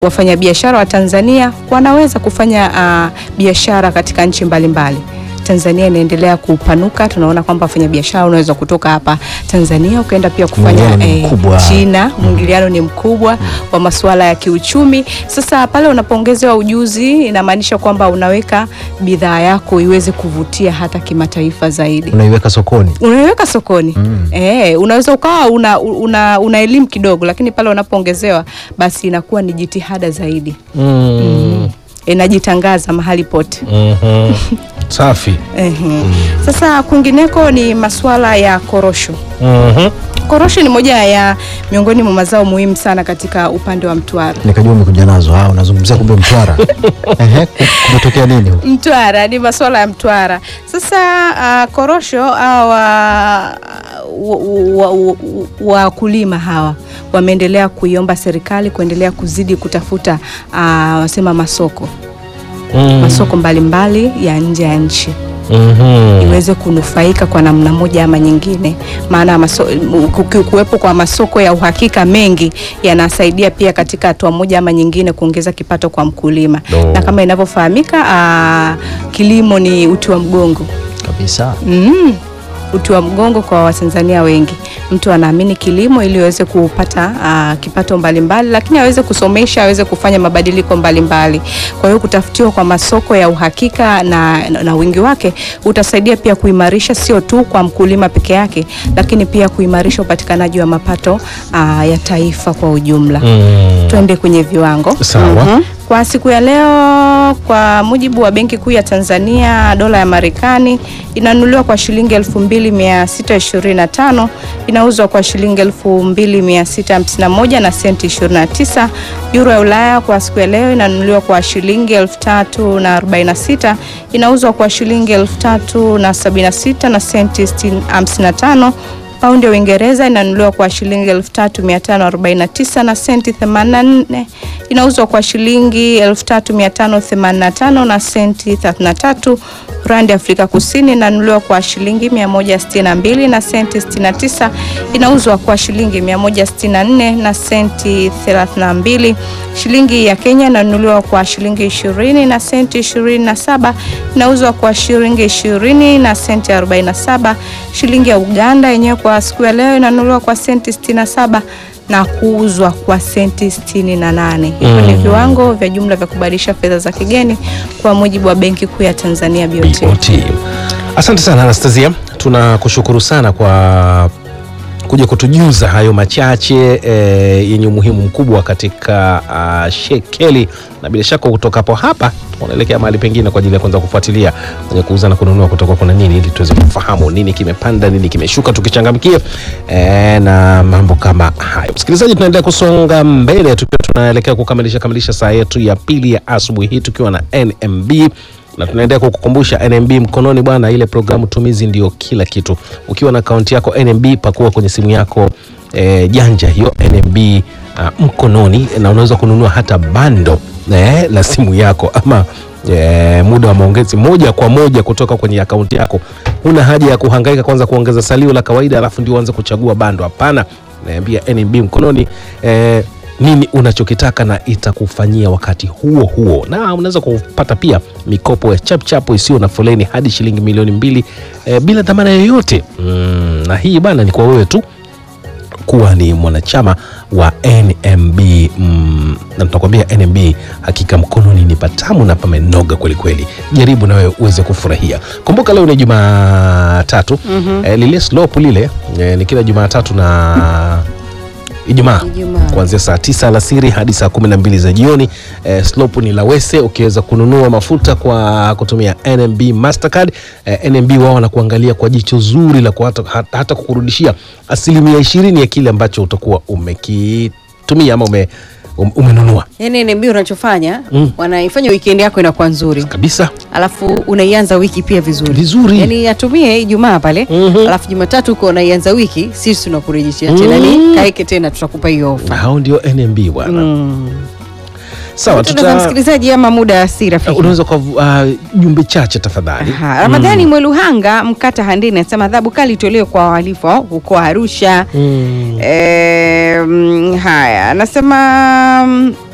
wafanyabiashara wa Tanzania wanaweza kufanya uh, biashara katika nchi mbalimbali. Tanzania inaendelea kupanuka. Tunaona kwamba wafanyabiashara unaweza kutoka hapa Tanzania ukaenda pia kufanya Mwingiliano ni mkubwa. China. Mwingiliano ni mkubwa wa masuala ya kiuchumi. Sasa pale unapoongezewa ujuzi, inamaanisha kwamba unaweka bidhaa yako iweze kuvutia hata kimataifa zaidi Unaiweka sokoni. unaiweka sokoni Mm. eh, unaweza ukawa una, una, una elimu kidogo, lakini pale unapoongezewa basi inakuwa ni jitihada zaidi, Mm. inajitangaza mahali pote. Mhm. Safi. Ehe. Sasa kwingineko ni masuala ya korosho. Mhm. Korosho ni moja ya miongoni mwa mazao muhimu sana katika upande wa Mtwara. Nikajua umekuja nazo. Ah, unazungumzia kumbe Mtwara. Ehe, ku- kumetokea nini huko? Mtwara ni masuala ya Mtwara. Sasa uh, korosho hawa wakulima hawa wameendelea kuiomba serikali kuendelea kuzidi kutafuta uh, wasema masoko Mm. masoko mbalimbali ya nje ya nchi Mhm. iweze kunufaika kwa namna moja ama nyingine, maana maso, ku- kuwepo kwa masoko ya uhakika mengi yanasaidia pia katika hatua moja ama nyingine kuongeza kipato kwa mkulima No. na kama inavyofahamika ah, kilimo ni uti wa mgongo Kabisa. mm, uti wa mgongo kwa Watanzania wengi. Mtu anaamini kilimo ili aweze kupata ah, kipato mbalimbali, lakini aweze kusomesha, aweze kufanya mabadiliko mbalimbali. Kwa hiyo kutafutiwa kwa masoko ya uhakika na, na, na wingi wake utasaidia pia kuimarisha sio tu kwa mkulima peke yake, lakini pia kuimarisha upatikanaji wa mapato ah, ya taifa kwa ujumla. Mm. Twende kwenye viwango. Sawa. Mhm. Kwa siku ya leo, kwa mujibu wa Benki Kuu ya Tanzania, dola ya Marekani inanunuliwa kwa shilingi 2625, inauzwa kwa shilingi 2651 na senti 29. Euro ya Ulaya kwa siku ya leo inanunuliwa kwa shilingi 3046, inauzwa kwa shilingi 3076 na senti 55. Paundi ya Uingereza inanunuliwa kwa shilingi 3549 na senti 84, inauzwa kwa shilingi 3585 na senti 33. Randi ya Afrika Kusini inanunuliwa kwa shilingi 162 na senti 69, inauzwa kwa shilingi 164 na senti 32. Shilingi ya Kenya inanunuliwa kwa shilingi 20 na senti 27, inauzwa kwa shilingi 20 na senti 47. Shilingi ya Uganda yenyewe kwa siku ya leo inanunuliwa kwa senti 67 na kuuzwa kwa senti 68. Hivyo ni Mm. viwango vya jumla vya kubadilisha fedha za kigeni kwa mujibu wa Benki Kuu ya Tanzania BOT. BOT. Asante sana Anastasia, tunakushukuru sana kwa kuja kutujuza hayo machache eh, yenye umuhimu mkubwa katika uh, shekeli, na bila shaka kutoka hapo hapa tunaelekea mahali pengine kwa ajili ya kuanza kufuatilia kwenye kuuza na kununua kutoka kuna nini, ili tuweze kufahamu nini kimepanda, nini kimeshuka, tukichangamkia eh, na mambo kama hayo. Msikilizaji, tunaendelea kusonga mbele tukiwa tunaelekea kukamilisha kamilisha saa yetu ya pili ya asubuhi hii tukiwa na NMB na tunaendelea kukukumbusha NMB mkononi bwana, ile programu tumizi ndio kila kitu. Ukiwa na akaunti yako NMB, pakua kwenye simu yako e, janja hiyo NMB ah, mkononi, na unaweza kununua hata bando eh, la simu yako ama e, muda wa maongezi moja kwa moja kutoka kwenye akaunti yako. Huna haja ya kuhangaika kwanza kuongeza salio la kawaida alafu ndio uanze kuchagua bando. Hapana, naambia NMB mkononi eh, nini unachokitaka na itakufanyia wakati huo huo, na unaweza kupata pia mikopo ya chapchapo isiyo na foleni hadi shilingi milioni mbili eh, bila dhamana yoyote mm, na hii bana ni kwa wewe tu kuwa ni mwanachama wa NMB mm, na tunakwambia NMB hakika mkononi ni patamu na pamenoga kwelikweli. Jaribu na wewe uweze kufurahia. Kumbuka leo ni Jumatatu eh, lile slope lile eh, ni kila Jumatatu na Ijumaa Ijumaa. kuanzia saa tisa alasiri hadi saa kumi na mbili za jioni. Eh, slope ni Lawese. Ukiweza kununua mafuta kwa kutumia NMB Mastercard, eh, NMB wao wanakuangalia kwa jicho zuri la kuhata, hata, hata kukurudishia asilimia ishirini ya kile ambacho utakuwa umekitumia ama ume, um, umenunua yani NMB unachofanya Mm. wanaifanya weekend yako inakuwa nzuri kabisa alafu unaianza wiki pia vizuri Vizuri. yani atumie Ijumaa pale Mhm. alafu Jumatatu uko unaianza wiki sisi tunakurejeshea tena Mm. ni kaeke tena tutakupa hiyo ofa hao ndio NMB bwana. mm. Sawa, Tuta... tuta, msikilizaji ama muda si rafiki unaweza kwa uh, jumbe chache tafadhali. Aha, Ramadhani Mweluhanga Mkata Handini anasema adhabu kali itolewe kwa wahalifu hao huko Arusha. Mm. E, haya anasema mm,